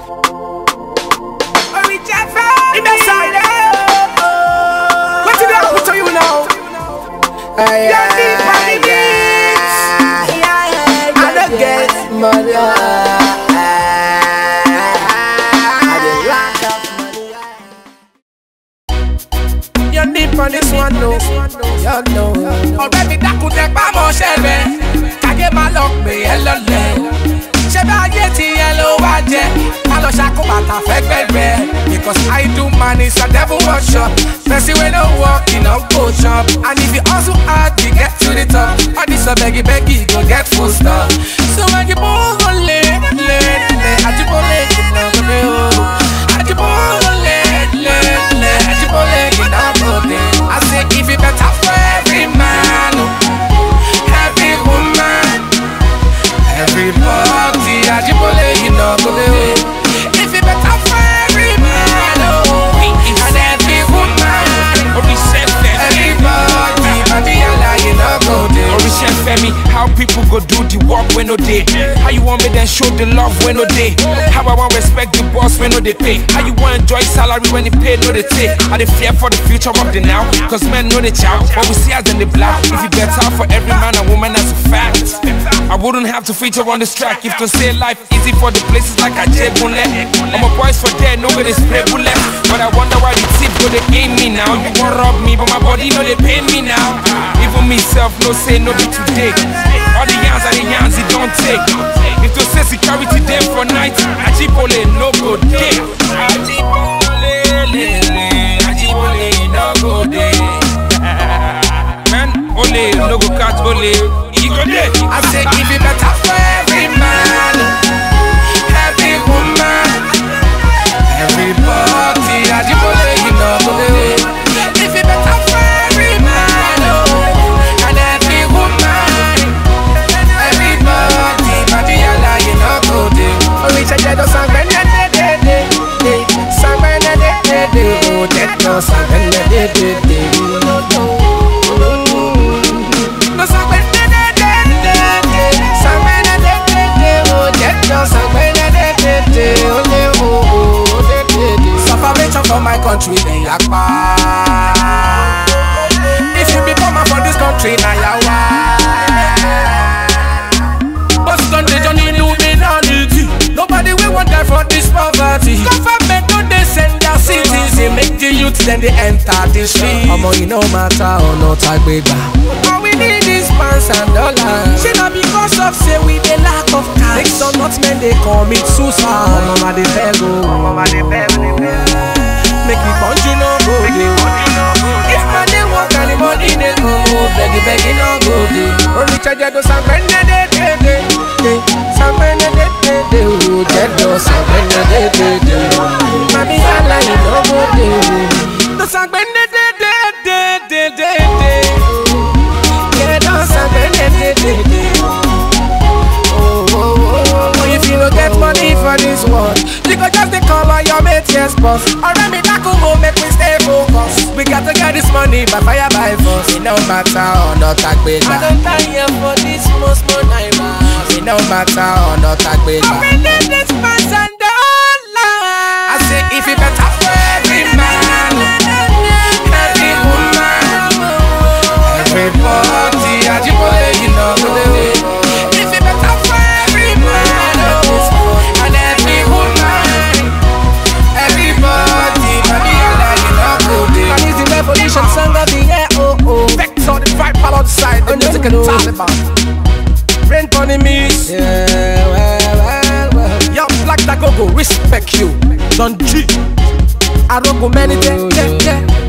What did I put to you now? Ay, Yeah, ay, deep on the ay, I don't get money. I dey lack of money. You're deep on this one, no. You know, ọ̀rẹ́ mi dákun tẹ pámọ́ ṣẹlẹ̀ káyé máa lọ pè é lọ́lẹ̀ ṣé bá ayé ti yẹn ló wá jẹ má lọ ṣàkóbàtà fẹ́gbẹ́gbẹ́ because I do man is a devil workshop person wey no work e no go chop and if you hustle hard you get to the top all this begi begi go get full stop so when you bó go lé lé lé àjíbólé jìnnà gbé o àjíbólé lé lé lé àjíbólé jìnnà gbé I say if you better for every man every woman everybody àjíbólé jìnnà gbé o if you better for every man oh, and every woman everybody bàbí yàrá jìnnà gbé o. Orisha Femi, how people go do the work when no day? How you want me then show the love when no day? How I want respect the boss when no they pay? How you want enjoy salary when the pay no they take? Are they fear for the future of the now? Cause men know the child, what we see as in the black. If you better for every man and woman, that's a fact. I wouldn't have to feature on this track if to say life easy for the places like I bullet. I'm a boys for there, nobody spray bullet. But I wonder why the tip go they aim me now. You want rob me, but my body know they pay me now. Even myself no say no be today. All the yans are the yans it don't take. If to say security there for night, Ajibole no go there. Ajibole, le, le, Ajibole no go there. Man, ole no go catch ole. He go there. I say if it better for every man, every woman, everybody. Ajibole, you know, bole. If it better for every man, oh, and every woman, everybody. Badi yala, you know, go de. Oríṣi jẹ́ tó san gbẹ́ndẹ́ dédé, dé. San gbẹ́ndẹ́ dédé, ó jẹ́ tó san gbẹ́ndẹ́ dédé. No sangbene de de de de, sangbene de de de, oh jejo sangbene de de de, ole oh oh de de de. Separation for my country, then yakpa. If you become a for this country, na yawa. But country don't need Illuminati. Nobody will want die for this poverty. Government no dey send their citizens, make the youth then they enter the street. Ọmọ yìí no matter ọ̀nà tá a gbé gbà. All we need is pounds and dollars. Shey na because of say we dey lack of cash. Make some not men dey commit suicide. Ọmọ ma dey beg o. Make we conju no go dey. If man dey work and the money dey come o, begi begi no go dey. Orí jẹjẹ tó sangbẹ́ndẹ́ dé dé dé dé. Sangbẹ́ndẹ́ dé dé dé o, jẹ́jọ sangbẹ́ndẹ́ dé dé dé. Mami yàrá yìí no go dey. Tó sangbẹ́ndẹ́ dé dé dé dé dé dé. Jẹ́jọ sangbẹ́ndẹ́ dé dé dé. Oh, oh, oh, oh. If you no get money for this world, you go just dey call on your mate, yes, boss. Ọ̀rẹ́ mi dákun mo make we stay focused. We got to get this money by fire by force. It no matter ọ̀nà tá a gbé gbà. I don tire for this small small naira. It no matter ọ̀nà tá a gbé gbà. I need this pounds and dollars. I say if it better for every man, every woman, everybody, Ajibole, you know the way. If it better for every man, oh, and every woman, everybody, baby, I like you know good. And it's the revolution song of the year, oh oh. Vex on the fight, pal outside, the music and Taliban. Rain on the mix. Yeah, well, well, well. Young Black Dagogo, respect you. Don G. I don't go many, yeah, yeah, yeah.